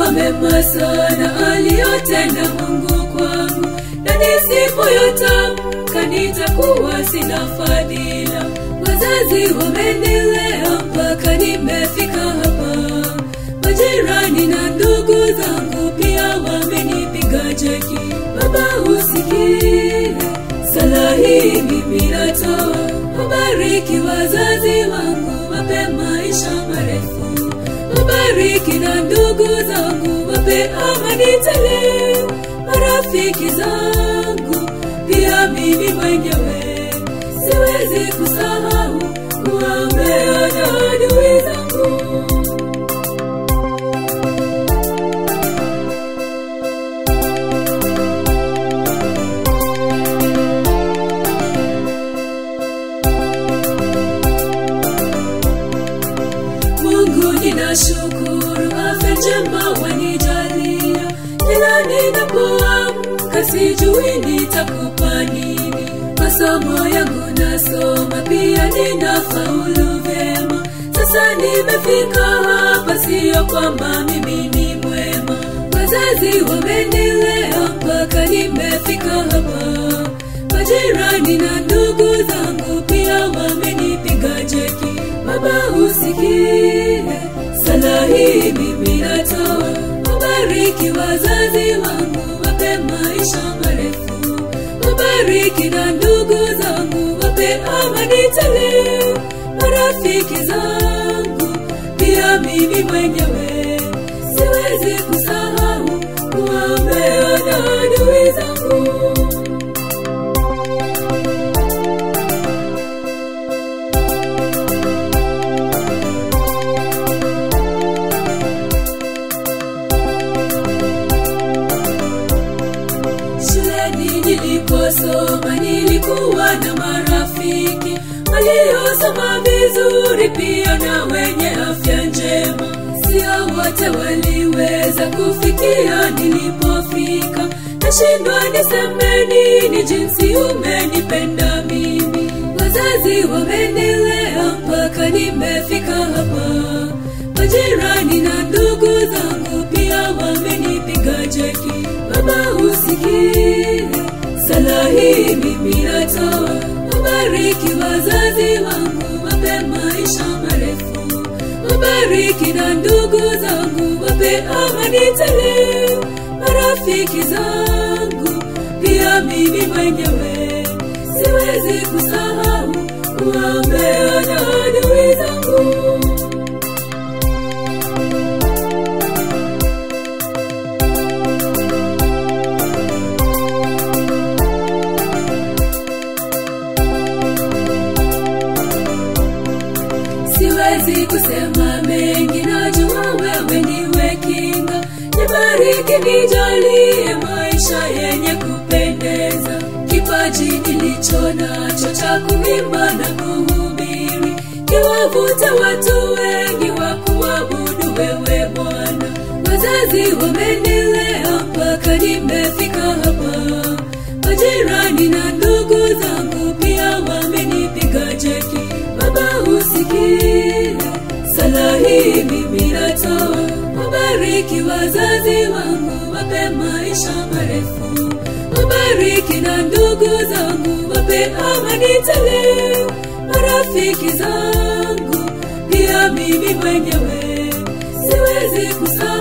Najua mema sana aliyotenda Mungu kwangu, na nisipoyatamka nitakuwa sina fadhila. Wazazi wamenilea mpaka nimefika hapa, majirani na ndugu zangu pia wamenipiga jeki. Baba usikie sala hii mimi natoa, wabariki wazazi wangu, wape maisha marefu, wabariki na ndugu zangu, wape amani tele, marafiki zangu pia mimi mwenyewe siwezi kusahau kuwaombea na adui zangu. Mungu ninashukuru, afya njema wanijalia. Kila ninapoamka sijui nitakupa nini. Masomo yangu nasoma, pia ninafaulu vyema. Sasa nimefika hapa, sio kwamba mimi ni mwema. Wazazi wamenilea mpaka nimefika hapa. Majirani na ndugu zangu pia wamenipiga jeki. Baba usikie sala hii mimi natoa, wabariki wazazi wangu, wape maisha marefu, wabariki na ndugu zangu, wape amani tele, marafiki zangu pia mimi mwenyewe siwezi kusahau kuwaombea na adui zangu. Shuleni niliposoma nilikuwa na marafiki waliosoma vizuri, pia na wenye afya njema. Sio wote waliweza kufikia nilipofika, nashindwa niseme nini jinsi umenipenda mimi. Wazazi wamenilea mpaka nimefika hapa, majirani na ndugu zangu pia wamenipiga jeki. Baba usikie sala hii mimi natoa, wabariki wazazi wangu, wape maisha marefu, wabariki na ndugu zangu, wape amani tele, marafiki zangu pia mimi mwenyewe siwezi kusahau kuwaombea na adui zangu. siwezi kusema mengi, najua wewe ndiwe kinga. Nibariki, nijalie maisha yenye kupendeza, kipaji nilicho nacho cha kuimba na kuhubiri, kiwavute watu wengi wa kuabudu wewe Bwana. Wazazi wamenilea mpaka nimefika hapa, majirani na ndugu zangu pia wamenipiga jeki. Baba usikie sala hii mimi natoa, wabariki wazazi wangu, wape maisha marefu, wabariki na ndugu zangu, wape amani tele, marafiki zangu pia mimi mwenyewe siwezi kusahau